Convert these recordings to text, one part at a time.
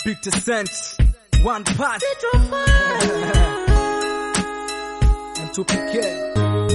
50 cents, one pass, and 2PK.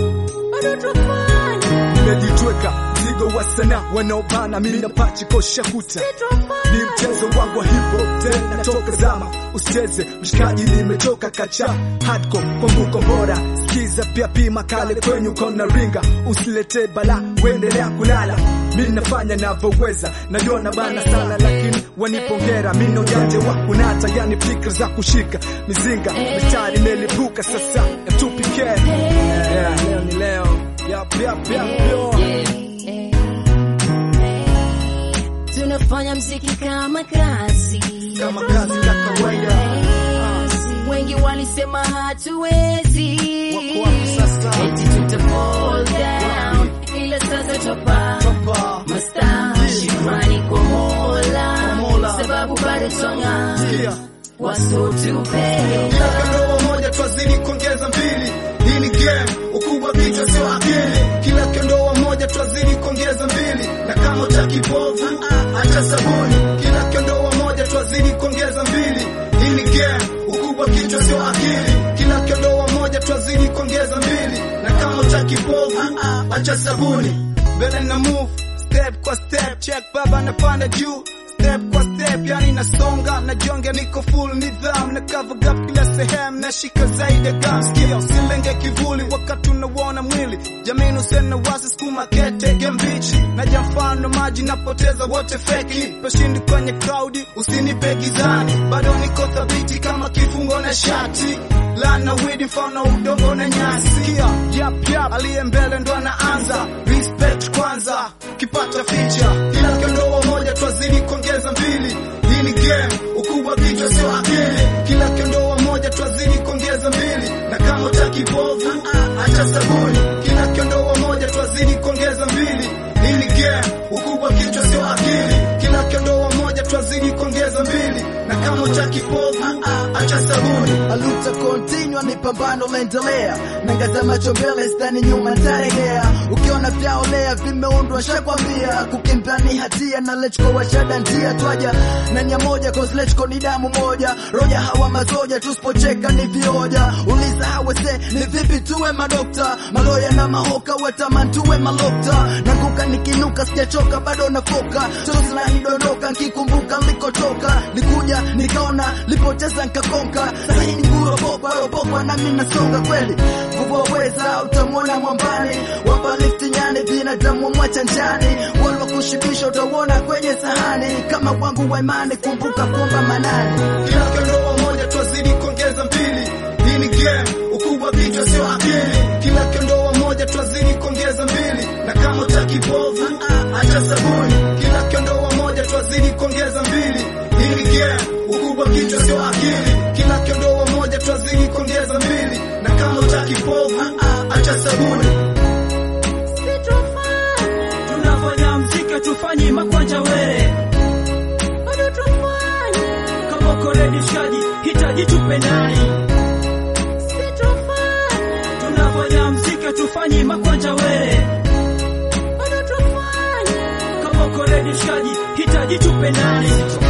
Nimejitweka mzigo wa sana wanaobana, mimi na pachi kosha kuta ni mchezo wangu wa hip hop tena toka zama, usicheze mshikaji, nimetoka kacha hardcore kwangu kombora, sikiza pia pima kale kwenyu kona ringa, usilete bala, uendelea kulala, mimi nafanya navyoweza, najua na bana sana, lakini wanipongera, mimi ndo janje wa kunata, yani fikra za kushika mizinga, mistari imelipuka sasa, M2PK yeah, leo ni leo, yap yap yap yo. tunafanya mziki kama kazi kama kazi ya kawaida wengi walisema hatuwezi Wako wapi sasa? eti tuta fall down ila sasa topa Topa. masta shukrani kwa mola Mola. sababu bado twanga Yeah. wasotupenda Kila kandoa moja twazidi kuongeza mbili. Hii ni game, ukubwa kichwa sio akili. Kila kandoa moja twazidi kuongeza mbili, na kama utaki povu acha sabuni. Kila kandoa moja twazidi kuongeza mbili. Hii ni game, ukubwa kichwa sio akili. Kila kandoa moja twazidi kuongeza mbili, na kama utaki povu acha sabuni. Mbele na move step kwa step, check baba napanda juu step kwa step, yani nasonga na jonge, niko full nidham na cover gap kila sehemu, nashika zaidi ya gam skill, silenge kivuli wakati unauona mwili, jamini usene wasi skuma kete gembichi na jamfano maji napoteza wote feki, peshindi kwenye crowd, usinipe gizani, bado niko thabiti kama kifungo na shati lana widi mfano udongo na nyasi, sikia yap yap, aliye mbele ndo anaanza respect kwanza, kipata feature kila kiondoa moja twazidi kuongeza mbili. Hii ni game, ukubwa kichwa sio akili. Kila kiondoa moja twazidi kuongeza mbili, na kama utaki povu acha sabuni. Kila kiondoa moja twazidi kuongeza mbili. Hii ni game, ukubwa kichwa sio akili. Kila kiondoa moja twazidi kuongeza mbili, na kama utaki povu acha sabuni. aluta continua ni pambano laendelea nangaza macho mbele stani nyuma ntaregea ukiona vyaolea vimeundwa shakwambia kukimbia ni hatia na lechko washada ndia twaja na nya moja cause lechko ni damu moja roja hawa mazoja tusipocheka ni vioja uliza hawese ni vipi tuwe madokta maloya na mahoka wetaman tuwe malokta nanguka nikinuka sijachoka bado nafoka tosla nidondoka nkikumbuka likotoka nikuja nikaona lipoteza nkakonka sahii ni ngurobokwa robokwa nami nasonga kweli vuvoweza utamwona mwambani wapa lifti nyani binadamu mwacha njani walwa kushibisha utauona kwenye sahani kama wangu wa imani kumbuka kuomba manani Kila kiondoa moja twazidi kuongeza mbili. Hii ni game, ukubwa kichwa sio akili. Kila kiondoa moja twazidi kuongeza mbili, na kama utaki povu acha sabuni. Kila kiondoa moja twazidi kuongeza mbili. Hii ni game, ukubwa kichwa sio akili. Kila kiondoa moja twazidi kuongeza mbili, na kama utaki povu acha sabuni. tunafanya mziki tufanyi makwanja were kama koredi shikaji hitaji tupendani tunafanya mziki tufanyi makwanja were kama koredi shikaji hitaji tupendani